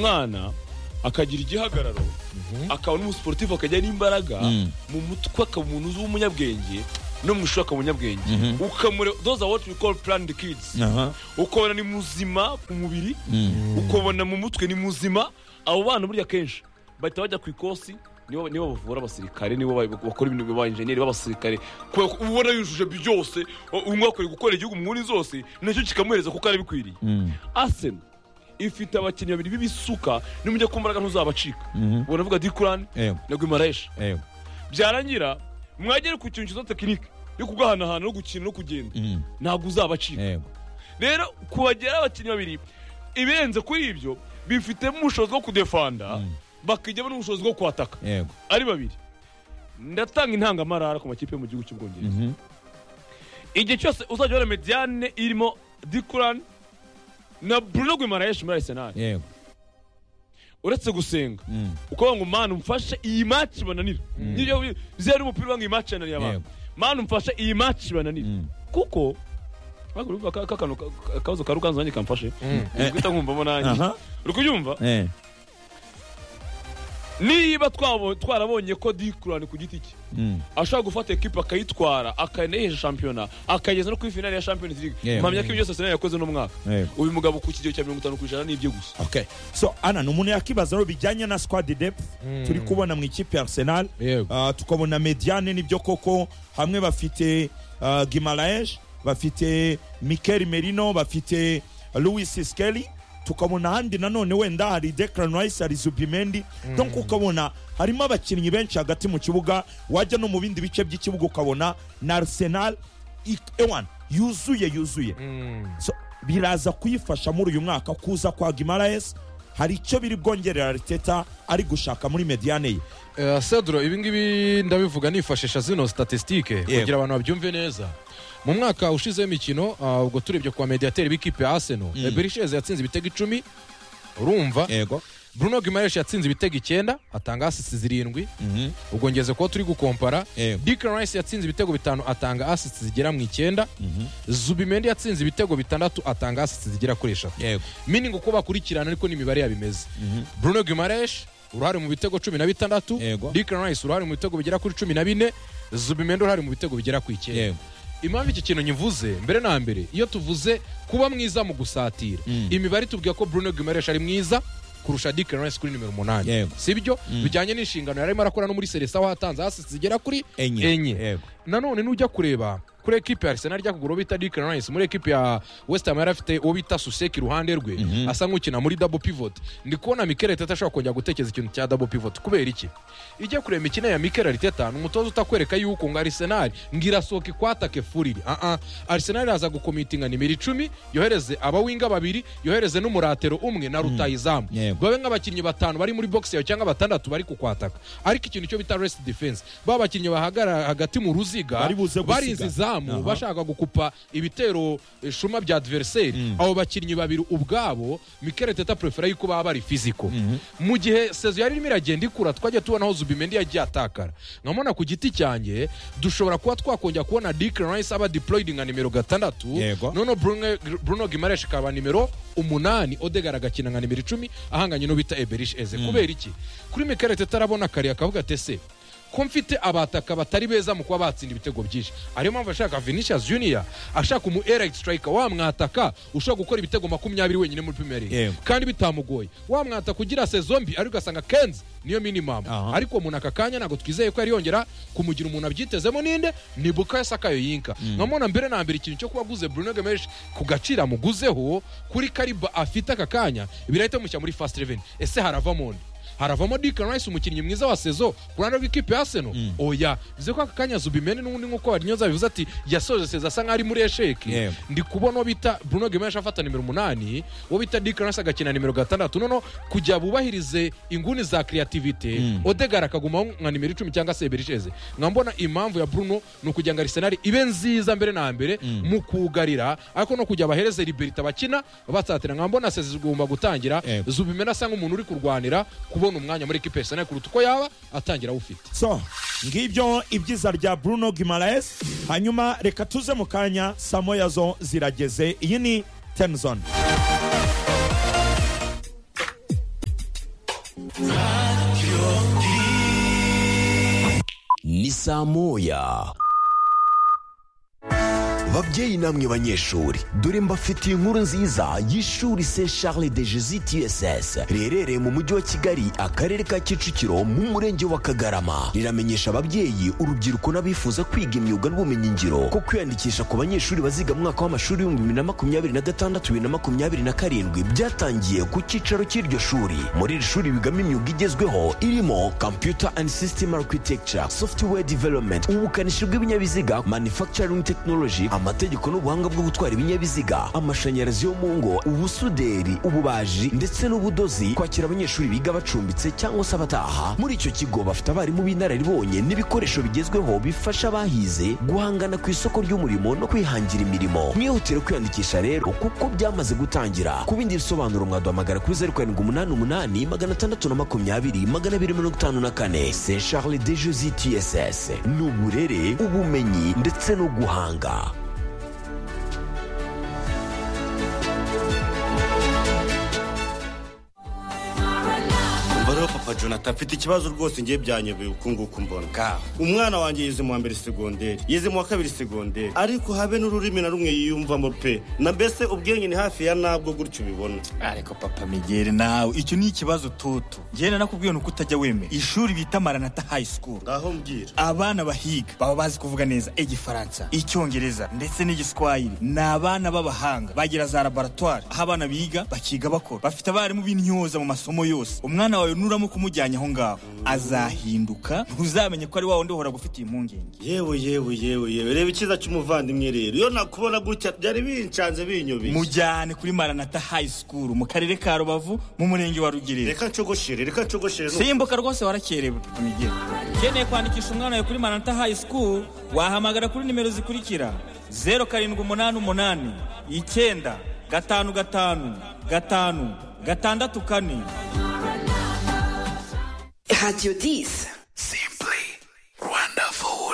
umwana akagira igihagararo akaba n'umusiporutifu akagira n'imbaraga Mm. mu mutwe akaba umuntu uzi w'umunyabwenge no mu ishuri akaba umunyabwenge Mhm. ukamure those are what we call planned kids Aha. ukabona ni muzima ku mubiri ukabona mu mutwe ni muzima abo bana burya kenshi bahita bajya ku ikosi nibo nibo bavura abasirikare nibo ba- bakora ibintu ba enjeniyeri b'abasirikare kubera ko uba ubona yujuje byose u- umwe akwiye gukora igihugu mu nguni zose nacyo kikamuhereza kuko ari bikwiriye Arsenal ifite abakinnyi babiri b'ibisuka nimujya ku mbaraga ntuzabacika ubona avuga dikurani Ewe, na guimareshi ewe. byarangira mwagere ku kintu cyiza tekinike yo kugahanahana no gukina no kugenda Mm. ntabwo uzabacika Ewe. rero kubageraho abakinnyi babiri ibirenze kuri ibyo bifitemo ubushobozi bwo kudefanda bakijyamo n'ubushobozi bwo kwataka Yego. ari babiri ndatanga intangamarara ku makipe yo mu gihugu cy'ubwongereza Mhm. igihe cyose uzajya ubona mediyane irimo dikurani na bruno guimarayeshi muri arisenali Yego. uretse gusenga Mm. ukuvuga ngo mani umfashe iyi maci bananira nibyo bi- zeru umupira uvuga ngo iyi maci yananiye abantu Yego. mani umfashe iyi maci bananira Mm. kuko ariko urumva ka- ka kantu ka- akabazo ka ruganzu nanjye kamfashe uri guhita nkumvamo nanjye Aha. uri kubyumva Eh. niba twabo- twarabonye ko dikurani ku giti cye Mm. ashobora gufata ekipa akayitwara akanayihesha shampiyona akayigeza no kuri finali ya champions league Yeah. mpamya ko ibyo byose Arsenal yakoze no mwaka Yego. uyu mugabo ku kigero cya mirongo itanu ku ijana nibyo gusa Okay. so ana ni umuntu yakibaza rero bijyanye na squad depth turi kubona mu ikipe ya arsenal Yego. Ah, tukabona mediane nibyo koko hamwe bafite uh, gimaraesh bafite mikel merino bafite louis skeli tukabona ahandi nanone wenda hari declan rice hari zubimendi donc ukabona harimo abakinnyi benshi hagati mu kibuga wajya no mu bindi bice by'ikibuga ukabona na arsenal ik- ewan yuzuye yuzuye so biraza kuyifasha muri uyu mwaka kuza kwa gimaraes hari icyo biri bwongerera ariteta ari gushaka muri mediane ye Eh, Cedro ibi ngibi ndabivuga nifashisha zino statisitike Yego. kugira abantu babyumve neza mu mwaka ushize w'imikino ah, ubwo turebye kwa mediateri b'ikipe ya aseno berisheze yatsinze ibitego icumi urumva yego bruno gimaresh yatsinze ibitego icyenda atanga asisi zirindwi ubwo ngeze kuba turi gukompara Yego. dickon rice yatsinze ibitego bitanu atanga asisi zigera mu icyenda zubimendi yatsinze ibitego bitandatu atanga asisi zigera kuri eshatu yego miningi uko bakurikirana ariko n'imibare yabo imeze bruno guimaresh uruhare mu bitego cumi na bitandatu Yego. dickon rice uruhare mu bitego bigera kuri cumi na bine zubimendo uruhare mu bitego bigera ku icyenda Yego. impamvu iki kintu nyivuze mbere na mbere iyo tuvuze kuba mwiza mu gusatira imibare itubwira ko bruno guimaresh ari mwiza kurusha dickon rice kuri nimero umunani Yego. sibyo bijyanye n'inshingano yarimo arakora no muri seresa aho hatanze asisi zigera kuri Enye. enye Yego. nanone nujya kureba kuri ekipe ya arsenal ijya kugura uwo bita Declan Rice muri ekipe ya west ham yari afite uwo bita suseki iruhande rwe asa nk'ukina muri double pivot ndi kubona mikel Arteta ashobora kongera gutekereza ikintu cya double pivot kubera iki ijya kureba imikino ya mikel Arteta ni umutoza utakwereka yuko ngo arsenal ngo irasohoka ikwatake furiri aha arsenal iraza gukomitinga nimero icumi yohereze abawinga babiri yohereze n'umuratero umwe na rutayizamu Yego. babe nk'abakinnyi batanu bari muri box yawe cyangwa batandatu bari kukwataka ariko ikintu cyo bita rest defense ba bakinnyi bahagara hagati mu ruziga Bari buze gusiga. barinze izamu Aha. bashaka gukupa ibitero eh, shuma bya adversary abo bakinnyi babiri ubwabo Mikel Arteta prefera yuko baba bari physical mu gihe sezo yari irimo iragenda ikura twajya tubona aho Zubimendi yagiye atakara nkamona ku giti cyanjye dushobora kuba twakongera kubona Dick Rice aba deployed nka nimero gatandatu Yego. noneho Bruno, Bruno Gimaresh akaba nimero umunani Odegaard agakina nka nimero icumi ahanganye n'ubita Eberish Eze kubera iki kuri Mikel Arteta arabona kare akavuga ati ese ko mfite abataka batari beza mu kuba batsinda ibitego byinshi ariyo mpamvu ashaka Vinicius Junior ashaka umu elite striker wamwataka ushobora gukora ibitego makumyabiri wenyine muri Premier League Yego. kandi bitamugoye wamwataka ugira sezo mbi ariko ugasanga Kenzi niyo minimum Aha. ariko uwo muntu aka kanya ntabwo twizeye ko yari yongera kumugira umuntu abyitezemo ninde ni bukayo sakayo yinka nkamubona mbere na mbere ikintu cyo kuba aguze bruno gamesh ku gaciro amuguzeho kuri kariba afite aka kanya birahita bimushyira muri fast reven ese haravamo nde haravamo Declan Rice umukinnyi mwiza wa sezo ku ruhande rw'ikipe ya Arsenal oya bivuze ko aka kanya Zubimene n'ubundi nk'uko Warnyoza yabivuze ati yasoje sezo asa nk'aho ari muri esheki Yego. ndi kubona uwo bita Bruno Gimenshi afata nimero umunani uwo bita Dick Rice agakina nimero gatandatu noneho kugira bubahirize inguni za kreativite Odegaard akaguma nka nimero icumi cyangwa se Berisheze nka mbona impamvu ya Bruno ni ukugira ngo Arsenal ibe nziza mbere na mbere mu kugarira ariko no kugira bahereze Liberty abakina batsatira nka mbona Sezi zigomba gutangira Yego. Zubimena asa nk'umuntu uri kurwanira kubona umwanya muri ekipe ya Arsenal kuruta uko yaba atangira awufite so ngibyo ibyiza rya bruno gimaraes hanyuma reka tuze mu kanya saa moya zo zirageze iyi ni temzone ni saa moya babyeyi namwe banyeshuri dore mbafitiye inkuru nziza y'ishuri se charles de jesus tss riherereye mu mujyi wa kigali akarere ka kicukiro mu murenge wa kagarama riramenyesha ababyeyi urubyiruko n'abifuza kwiga imyuga n'ubumenyingiro ko kwiyandikisha ku banyeshuri baziga mu mwaka w'amashuri w'ibihumbi bibiri na makumyabiri na gatandatu bibiri na makumyabiri na karindwi byatangiye ku cyicaro cy'iryo shuri muri iri shuri bigamo imyuga igezweho irimo computer and system architecture software development ubukanishi bw'ibinyabiziga manufacturing technology amategeko n'ubuhanga bwo gutwara ibinyabiziga amashanyarazi yo mu ngo ubusuderi ububaji ndetse n'ubudozi kwakira abanyeshuri biga bacumbitse cyangwa se abataha muri icyo kigo bafite abarimu b'inararibonye n'ibikoresho bigezweho bifasha abahize guhangana ku isoko ry'umurimo no kwihangira imirimo mwihutire kwiyandikisha rero kuko byamaze gutangira ku bindi bisobanuro mwaduhamagara kuri zeru karindwi umunani umunani magana atandatu na makumyabiri magana abiri mirongo itanu na kane se charles de josi tss ni uburere ubumenyi ndetse no guhanga umva rero papa jonathan mfite ikibazo rwose ngiye byanyobeye uku nguku mbona umwana wanjye yize mu wa mbere segonderi yize mu wa kabiri segonderi ariko habe n'ururimi na rumwe yiyumvamo pe na mbese ubwenge ni hafi ya nabwo gutyo ubibona ariko papa migeri nawe icyo ni ikibazo tutu njyewe nakubwiye ni uko utajya wemera ishuri bita maranata high school ngaho mbwira abana bahiga baba bazi kuvuga neza igifaransa icyongereza ndetse n'igiswahili ni abana b'abahanga bagira za laboratwari aho abana biga bakiga bakora bafite abarimu b'intyoza mu masomo yose umwana wawe nuramo kumujyanye aho ngaho azahinduka ntuzamenye ko ari wa wundi uhora gufitiye impungenge yewe yewe yewe yewe reba icyiza cy'umuvandimwe rero iyo nakubona gutya byari bincanze binyobeye mujyane kuri maranata high school mu karere ka rubavu mu murenge wa rugerero reka ncogoshire reka ncogoshire simbuka rwose warakerewe migeri ukeneye kwandikisha umwana wawe kuri maranata high school wahamagara kuri nimero zikurikira zeru karindwi umunani umunani icyenda gatanu gatanu gatanu gatandatu kane Radio 10.